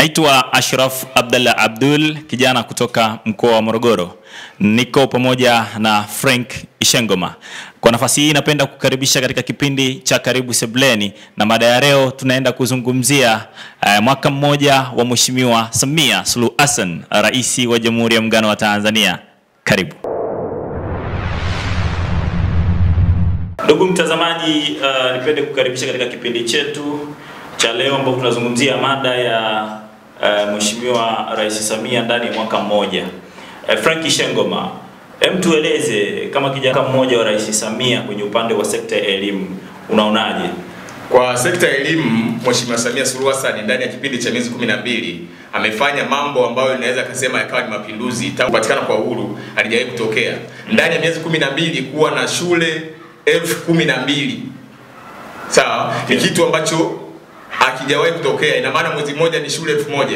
Naitwa Ashraf Abdallah Abdul, kijana kutoka mkoa wa Morogoro. Niko pamoja na Frank Ishengoma. Kwa nafasi hii napenda kukaribisha katika kipindi cha Karibu Sebleni, na mada ya leo tunaenda kuzungumzia eh, mwaka mmoja wa Mheshimiwa Samia Suluhu Hassan, Rais wa Jamhuri ya Muungano wa Tanzania. Karibu. Ndugu mtazamaji, uh, nipende kukaribisha katika kipindi chetu cha leo ambapo tunazungumzia mada ya uh, Mheshimiwa Rais Samia ndani ya mwaka mmoja. Uh, Frank Shengoma, hem, tueleze kama kijana mmoja wa Rais Samia kwenye upande wa sekta ya elimu unaonaje? Kwa sekta ya elimu, Mheshimiwa Samia Suluhu Hassan ndani ya kipindi cha miezi 12 amefanya mambo ambayo inaweza kusema yakawa ni mapinduzi tangu kupatikana kwa uhuru halijawahi kutokea. Ndani ya miezi 12 kuwa na shule elfu kumi na mbili sawa, ni Yeah. kitu ambacho hakijawahi kutokea. Ina maana mwezi mmoja ni shule elfu moja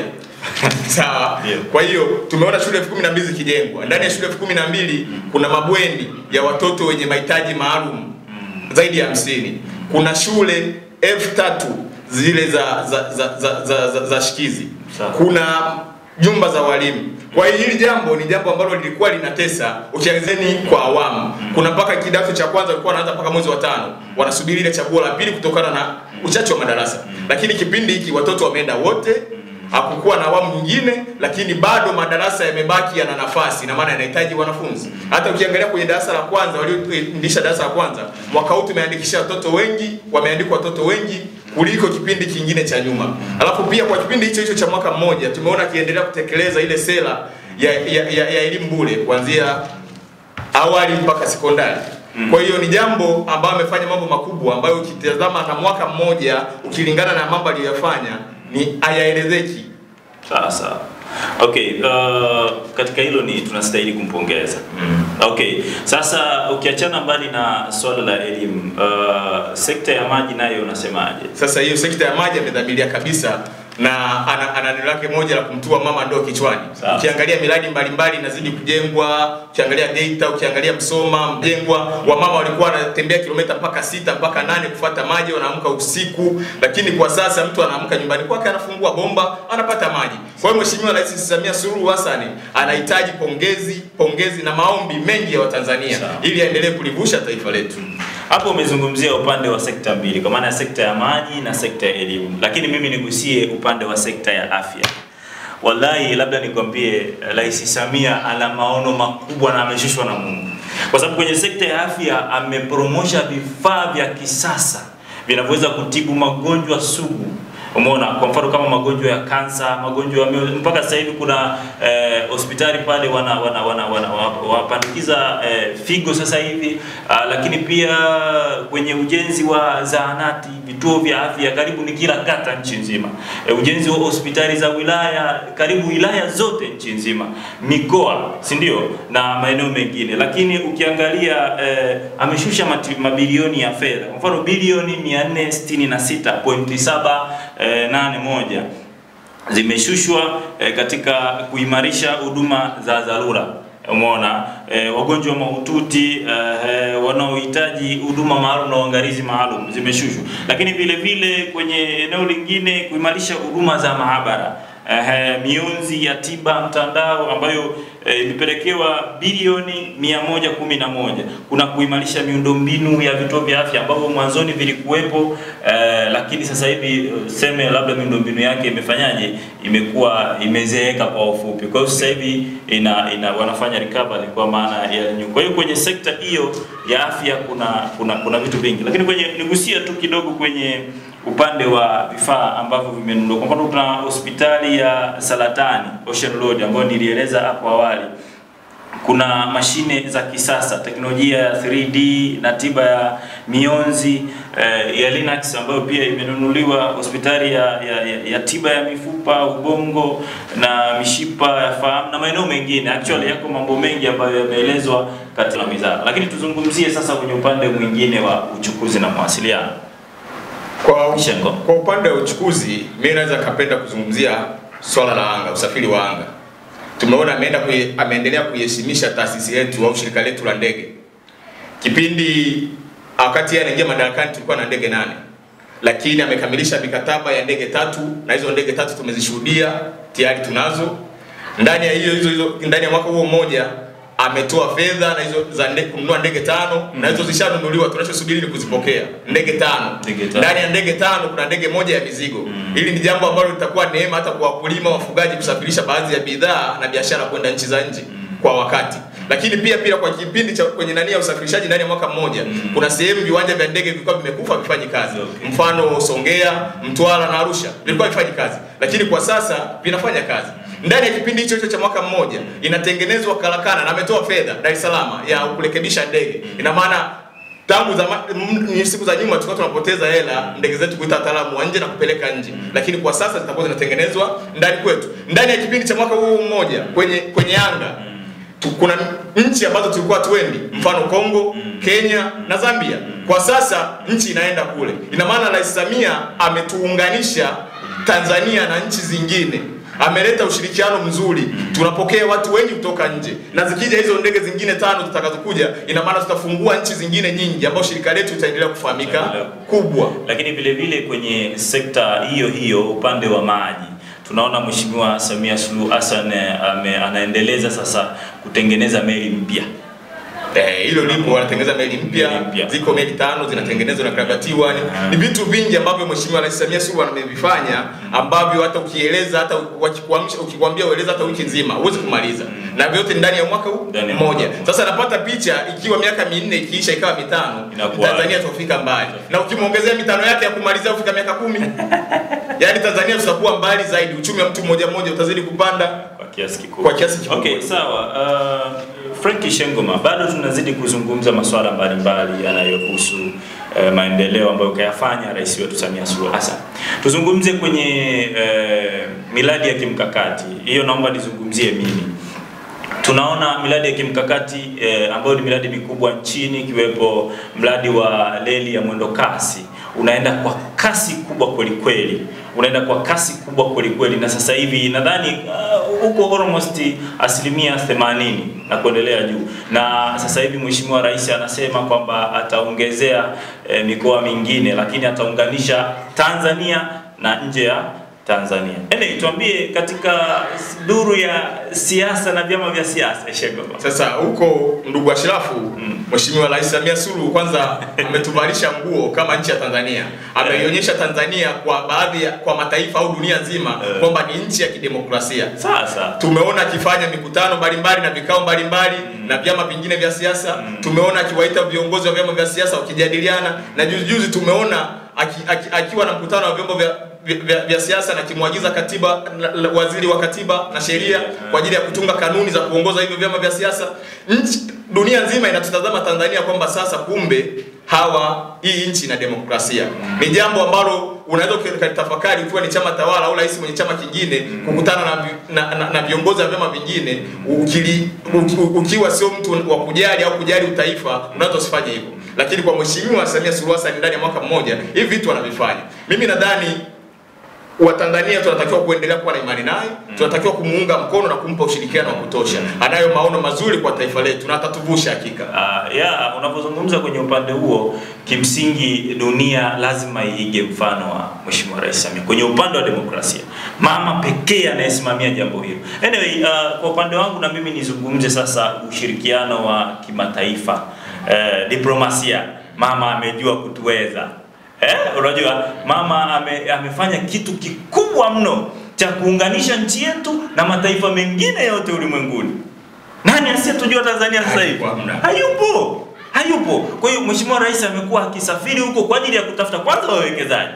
sawa. Yeah. Kwa hiyo tumeona shule elfu kumi na mbili zikijengwa. Ndani ya shule elfu kumi na mbili kuna mabweni ya watoto wenye mahitaji maalum zaidi ya hamsini. Kuna shule elfu tatu zile za za za, za, za, za, za shikizi. Sawa. Kuna jumba za walimu. Kwa hiyo hili jambo ni jambo ambalo lilikuwa linatesa ukiangazeni kwa awamu. Kuna mpaka kidato cha kwanza walikuwa wanaanza mpaka mwezi wa tano, wanasubiri ile chaguo la pili kutokana na uchache wa madarasa. Lakini kipindi hiki watoto wameenda wote, hakukuwa na awamu nyingine, lakini bado madarasa yamebaki yana nafasi, na maana yanahitaji wanafunzi. Hata ukiangalia kwenye darasa la kwanza, walioendisha darasa la kwanza mwaka huu tumeandikisha watoto wengi, wameandikwa watoto wengi kuliko kipindi kingine cha nyuma. Alafu pia kwa kipindi hicho hicho cha mwaka mmoja tumeona akiendelea kutekeleza ile sera ya, ya, ya, ya elimu bure kuanzia awali mpaka sekondari. Kwa hiyo ni jambo ambayo amefanya mambo makubwa ambayo ukitazama na mwaka mmoja ukilingana na mambo aliyoyafanya ni hayaelezeki. Sawa sawa. Okay, uh, katika hilo ni tunastahili kumpongeza. Okay, sasa ukiachana mbali na swala la elimu, uh, sekta ya maji nayo unasemaje? Sasa hiyo sekta ya maji amedhamiria kabisa na ana, ana neno lake moja la kumtua mama ndoo kichwani. Sawa. Ukiangalia miradi mbalimbali inazidi kujengwa, ukiangalia Geita, ukiangalia Msoma, Mjengwa, wamama walikuwa wanatembea kilomita mpaka sita mpaka nane kufuata maji, wanaamka usiku, lakini kwa sasa mtu anaamka nyumbani kwake, anafungua bomba, anapata maji. Kwa hiyo Mheshimiwa Rais Samia Suluhu Hassan anahitaji pongezi, pongezi na maombi mengi ya Watanzania Sawa. ili aendelee kulivusha taifa letu. Hapo umezungumzia upande wa sekta mbili, kwa maana ya sekta ya maji na sekta ya elimu, lakini mimi nigusie upande wa sekta ya afya. Wallahi, labda nikwambie, Rais Samia ana maono makubwa na ameshushwa na Mungu, kwa sababu kwenye sekta ya afya amepromosha vifaa vya kisasa vinavyoweza kutibu magonjwa sugu. Umeona, kwa mfano kama magonjwa ya kansa, magonjwa ya mioyo. Mpaka sasa hivi kuna eh, hospitali pale wana wana wana, wana wa- wapandikiza eh, figo sasa hivi ah, lakini pia kwenye ujenzi wa zahanati, vituo vya afya karibu ni kila kata nchi nzima. Eh, ujenzi wa hospitali za wilaya karibu wilaya zote nchi nzima, mikoa, si ndio, na maeneo mengine. Lakini ukiangalia eh, ameshusha mati- mabilioni ya fedha, kwa mfano bilioni 466.781 zimeshushwa eh, katika kuimarisha huduma za dharura. Umeona eh, wagonjwa mahututi eh, wanaohitaji huduma maalum na uangalizi maalum zimeshushwa, lakini vile vile kwenye eneo lingine kuimarisha huduma za maabara eh, mionzi ya tiba mtandao ambayo eh, imepelekewa bilioni 111. Kuna kuimarisha miundombinu ya vituo vya afya ambavyo mwanzoni vilikuwepo eh, lakini sasa hivi eh, seme labda miundombinu yake imefanyaje, imekuwa imezeeka kwa ufupi. Kwa hiyo sasa hivi ina, ina wanafanya recovery kwa maana ya new. Kwa hiyo kwenye sekta hiyo ya afya kuna kuna kuna vitu vingi, lakini kwenye nigusia tu kidogo kwenye upande wa vifaa ambavyo vimenunuliwa. Kwa mfano, tuna hospitali ya saratani Ocean Road ambayo nilieleza hapo awali. Kuna mashine za kisasa, teknolojia ya 3D na tiba ya mionzi eh, ya Linux ambayo pia imenunuliwa, hospitali ya, ya, ya, ya tiba ya mifupa, ubongo na mishipa ya fahamu na maeneo mengine. Actually yako mambo mengi ambayo yameelezwa katika wizara, lakini tuzungumzie sasa kwenye upande mwingine wa uchukuzi na mawasiliano. Kwa, Shengo. kwa upande wa uchukuzi, mimi naweza kapenda kuzungumzia swala la anga, usafiri wa anga. Tumeona ameenda kuye, ameendelea kuiheshimisha taasisi yetu au shirika letu la ndege. Kipindi wakati yeye anaingia madarakani tulikuwa na ndege nane, lakini amekamilisha mikataba ya ndege tatu na hizo ndege tatu tumezishuhudia tayari tunazo. Ndani ya hiyo hizo hizo ndani ya mwaka huo mmoja ametoa fedha na hizo za nde, kununua ndege tano na hizo zishanunuliwa, tunachosubiri ni kuzipokea ndege tano. Ndege tano. Ndani ya ndege tano kuna ndege moja ya mizigo. Hili ni jambo ambalo litakuwa neema hata kwa wakulima, wafugaji kusafirisha baadhi ya bidhaa na biashara kwenda nchi za nje kwa wakati. Lakini pia pia kwa kipindi cha kwenye nani ya usafirishaji ndani ya mwaka mmoja kuna sehemu viwanja vya ndege vilikuwa vimekufa vifanyi kazi. Okay. Mfano Songea, Mtwara na Arusha vilikuwa vifanyi kazi, lakini kwa sasa vinafanya kazi. Ndani ya kipindi hicho hicho cha mwaka mmoja inatengenezwa karakana na ametoa fedha Dar es Salaam ya kurekebisha ndege. Ina maana tangu zama, m- ni siku za nyuma tulikuwa tunapoteza hela ndege zetu kuita wataalamu wa nje na kupeleka nje, lakini kwa sasa zitakuwa zinatengenezwa ndani kwetu. Ndani ya kipindi cha mwaka huu mmoja kwenye kwenye anga tu, kuna nchi ambazo tulikuwa tuendi, mfano Kongo, Kenya na Zambia. Kwa sasa nchi inaenda kule. Ina maana Rais Samia ametuunganisha Tanzania na nchi zingine ameleta ushirikiano mzuri, tunapokea watu wengi kutoka nje, na zikija hizo ndege zingine tano zitakazokuja, ina maana tutafungua nchi zingine nyingi, ambayo shirika letu litaendelea kufahamika kubwa. Lakini vile vile kwenye sekta hiyo hiyo upande wa maji tunaona Mheshimiwa Samia Suluhu Hassan eh, ame, anaendeleza sasa kutengeneza meli mpya. Eh, hilo lipo, wanatengeneza meli mpya, Meli mpya. ziko meli tano zinatengenezwa na karabatiwa. Ni, Ah. ni vitu vingi ambavyo Mheshimiwa Rais Samia Suluhu amevifanya ambavyo hata ukieleza hata wakikuamsha ukikwambia ueleza hata wiki nzima huwezi kumaliza, na vyote ndani ya mwaka huu Ndani ya mmoja. mwaka. Sasa napata picha ikiwa miaka minne ikiisha ikawa mitano, Inakuwa- Tanzania tutafika mbali, na ukimwongezea mitano yake ya kumalizia kufika miaka kumi yaani Tanzania tutakuwa mbali zaidi, uchumi wa mtu mmoja mmoja utazidi kupanda kwa kiasi kikubwa. kwa kiasi kikubwa. Okay, sawa. Uh, Frank Shengoma, bado tunazidi kuzungumza masuala mbalimbali yanayohusu uh, maendeleo ambayo kayafanya rais wetu Samia Suluhu Hassan. Tuzungumze kwenye uh, miradi ya kimkakati. Hiyo naomba nizungumzie mimi. Tunaona miradi ya kimkakati eh, ambayo ni miradi mikubwa nchini ikiwepo mradi wa reli ya mwendo kasi unaenda kwa kasi kubwa kweli kweli, unaenda kwa kasi kubwa kweli kweli, na sasa hivi nadhani uh, uko almost asilimia 80 na kuendelea juu, na sasa hivi Mheshimiwa Rais anasema kwamba ataongezea eh, mikoa mingine, lakini ataunganisha Tanzania na nje ya Tanzania. Ene, tuambie katika duru ya siasa na vyama vya siasa Shengoma. Sasa huko ndugu Ashrafu, Mheshimiwa Rais Samia Suluhu kwanza ametuvalisha nguo kama nchi ya Tanzania, ameionyesha Tanzania kwa baadhi ya kwa mataifa au dunia nzima Eh. kwamba ni nchi ya kidemokrasia. Sasa Tumeona akifanya mikutano mbalimbali na vikao mbalimbali na vyama vingine vya siasa. Tumeona akiwaita viongozi wa vyama vya siasa wakijadiliana, na juzi juzi tumeona aki, aki, akiwa na mkutano wa vyombo vya vya, vya, vya siasa na kimwagiza katiba la, la, waziri wa katiba na sheria kwa ajili ya kutunga kanuni za kuongoza hivyo vyama vya siasa. Nchi dunia nzima inatutazama Tanzania kwamba sasa kumbe hawa hii nchi ina demokrasia. Ni jambo ambalo unaweza ukalitafakari ukiwa ni chama tawala au rais mwenye chama kingine kukutana na, vi- na, na, na viongozi wa vyama vingine ukili, uki- ukiwa sio mtu wa kujali au kujali utaifa unaweza usifanye hivyo, lakini kwa Mheshimiwa Samia Suluhu Hassan ndani ya mwaka mmoja hivi vitu wanavifanya. Mimi nadhani Watanzania tunatakiwa kuendelea kuwa na imani naye, tunatakiwa kumuunga mkono na kumpa ushirikiano wa kutosha. Anayo maono mazuri kwa taifa letu na atatuvusha hakika. uh, ya unapozungumza kwenye upande huo, kimsingi dunia lazima iige mfano wa Mheshimiwa Rais Samia kwenye upande wa demokrasia, mama pekee anayesimamia jambo hilo. Anyway, uh, kwa upande wangu na mimi nizungumze sasa ushirikiano wa kimataifa, uh, diplomasia. Mama amejua kutuweza Eh, unajua mama ame, amefanya kitu kikubwa mno cha kuunganisha nchi yetu na mataifa mengine yote ulimwenguni. Nani asiyetujua Tanzania sasa hivi? Hayupo, hamna. Hayupo, hayupo. Kwa hiyo Mheshimiwa Rais amekuwa akisafiri huko kwa ajili ya kutafuta kwanza wawekezaji,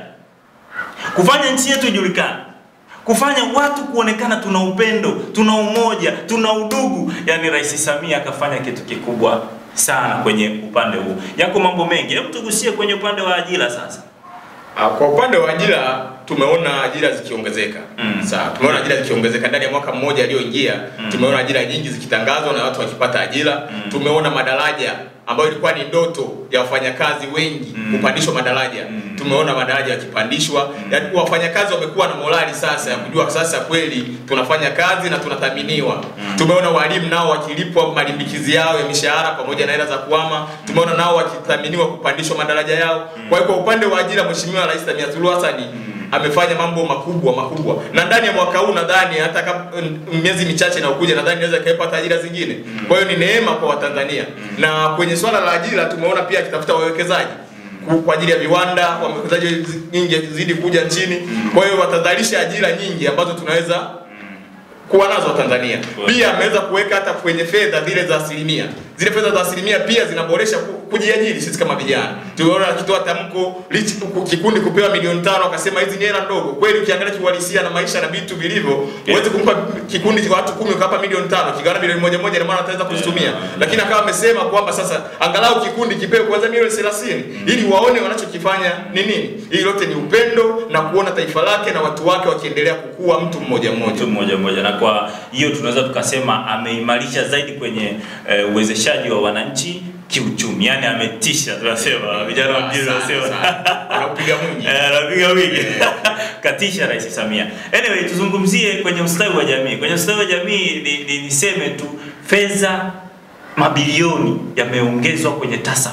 kufanya nchi yetu ijulikane, kufanya watu kuonekana tuna upendo, tuna umoja, tuna udugu. Yaani Rais Samia akafanya kitu kikubwa sana kwenye upande huu. Yako mambo mengi, hebu tugusie kwenye upande wa ajira sasa. Ah, Kwa upande wa ajira tumeona ajira zikiongezeka Mm. sawa tumeona ajira zikiongezeka ndani ya mwaka mmoja aliyoingia tumeona ajira nyingi zikitangazwa na watu wakipata ajira tumeona madaraja ambayo ilikuwa ni ndoto ya wafanyakazi wengi kupandishwa madaraja tumeona madaraja yakipandishwa yaani wafanyakazi wamekuwa na morali sasa ya kujua sasa kweli tunafanya kazi na tunathaminiwa tumeona walimu nao wakilipwa malimbikizi yao ya mishahara pamoja na hela za kuama tumeona nao wakithaminiwa kupandishwa madaraja yao kwa hiyo kwa upande wa ajira mheshimiwa rais Samia Suluhu Hassan amefanya mambo makubwa makubwa na ndani ya mwaka huu nadhani hata kama mm, miezi michache inayokuja nadhani inaweza ikapata ajira zingine kwa hiyo ni neema kwa Watanzania na kwenye swala la ajira tumeona pia akitafuta wawekezaji ku- kwa ajili ya viwanda wawekezaji zi- nyingi zidi kuja nchini kwa hiyo watazalisha ajira nyingi ambazo tunaweza kuwa nazo Tanzania. Pia ameweza kuweka hata kwenye fedha zile za asilimia. Zile fedha za asilimia pia zinaboresha ku- kujiajiri sisi kama vijana. Tuliona akitoa tamko lichi ku- kikundi kupewa milioni tano akasema hizi ni hela ndogo. Kweli ukiangalia kiuhalisia na maisha na vitu vilivyo, huwezi kumpa kikundi cha watu kumi ukawapa milioni tano, kigawana milioni moja moja, ina maana ataweza kuzitumia. Lakini akawa amesema kwamba sasa angalau kikundi kipewe kwanza milioni 30 ili waone wanachokifanya ni nini. Hili lote ni upendo na kuona taifa lake na watu wake wakiendelea kukua mtu mmoja mmoja. mtu mmoja mmoja, na kwa hiyo tunaweza tukasema ameimarisha zaidi kwenye eh, uwezeshaji wa wananchi kiuchumi, yani ametisha, tunasema vijana wa mjini Sana, wanasema sana. Anaupiga mwingi. Eh, anapiga wingi katisha Rais Samia. Anyway, tuzungumzie kwenye ustawi wa jamii. Kwenye ustawi wa jamii ni, ni, niseme tu fedha mabilioni yameongezwa kwenye TASAF.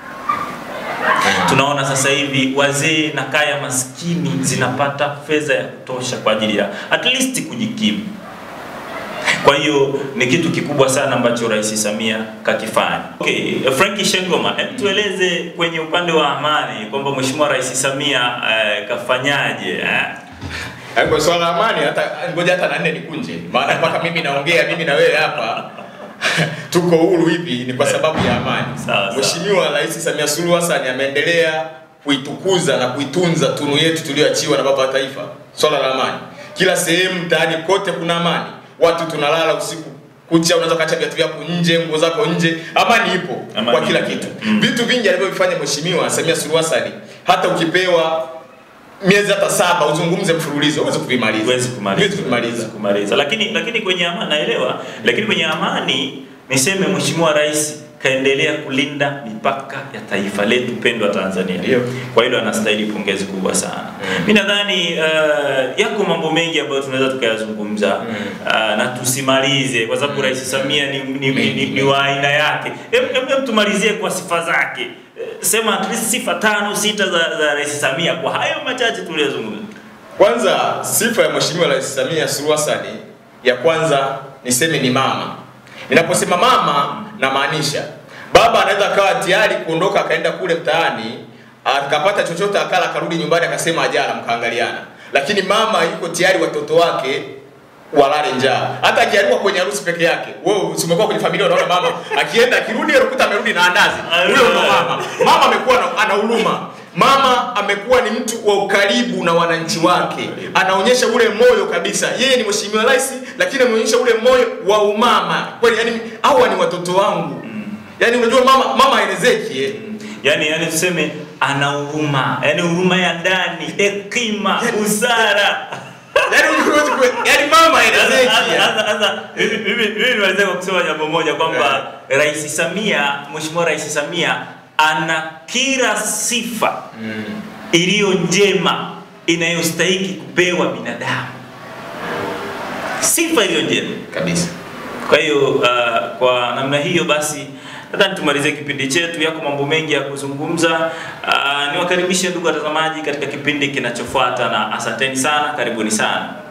Tunaona sasa hivi wazee na kaya maskini zinapata fedha ya kutosha kwa ajili ya at least kujikimu. Kwa hiyo ni kitu kikubwa sana ambacho Rais Samia kakifanya. Okay, Frankie Shengoma, hebu tueleze kwenye upande wa amani kwamba Mheshimiwa Rais Samia eh, kafanyaje eh? Yaani Kwa swala la amani hata ngoja hata na nne nikunje. Maana mpaka mimi naongea mimi na wewe hapa tuko huru hivi ni kwa sababu ya amani. Sawa, sawa. Mheshimiwa Rais Samia Suluhu Hassan ameendelea kuitukuza na kuitunza tunu yetu tuliyoachiwa na baba wa taifa, swala la amani. Kila sehemu mtaani kote kuna amani, watu tunalala usiku kucha, unaweza kaacha viatu vyako nje, nguo zako nje, amani ipo Amani kwa kila ipo. kitu. Mm. Vitu vingi alivyovifanya Mheshimiwa Samia Suluhu Hassan, hata ukipewa miezi hata saba uzungumze mfululizo huwezi kuvimaliza, Huwezi kumaliza. Huwezi kuvimaliza. Huwezi kumaliza. Lakini lakini kwenye amani naelewa, lakini kwenye amani niseme Mheshimiwa Rais kaendelea kulinda mipaka ya taifa letu pendwa Tanzania. Ndio. Kwa hilo anastahili pongezi kubwa sana. Mimi nadhani uh, yako mambo mengi ambayo tunaweza tukayazungumza uh, na tusimalize kwa sababu Rais Samia ni, ni, ni, ni, ni wa aina yake. Hebu hebu- hebu tumalizie kwa sifa zake. Eh, Sema at least sifa tano sita za, za Rais Samia kwa hayo machache tuliyozungumza. Kwanza sifa ya Mheshimiwa Rais Samia Suluhu Hassan ya kwanza niseme ni mama. Ninaposema mama namaanisha baba anaweza akawa tayari kuondoka akaenda kule mtaani akapata chochote akala akarudi nyumbani akasema ajala mkaangaliana, lakini mama yuko tayari watoto wake walale njaa. Hata akialikwa kwenye harusi peke yake, wewe si umekuwa kwenye familia, unaona mama akienda akirudi, anakuta amerudi na andazi. Huyo ndo mama. Mama amekuwa na- ana huruma. Mama amekuwa ni mtu wa ukaribu na wananchi wake, anaonyesha ule moyo kabisa. Yeye ni mheshimiwa rais, lakini ameonyesha ule moyo wa umama kweli. Yani hawa ni watoto wangu. Yani unajua mama mama haelezeki eh. yani yani tuseme ana huruma yani huruma ya ndani hekima busara Yani huwezi kue- yani mama haelezeki. Sasa- yani. sasa- sasa, mimi- mimi mimi nimeweza kwa kusema jambo moja kwamba rais samia mheshimiwa rais samia ana kila sifa iliyo njema inayostahiki kupewa binadamu sifa iliyo njema Kabisa. kwa hiyo uh, kwa namna hiyo basi nadhani tumalize kipindi chetu. Yako mambo mengi ya kuzungumza. Uh, niwakaribishe ndugu watazamaji katika kipindi kinachofuata, na asanteni sana, karibuni sana.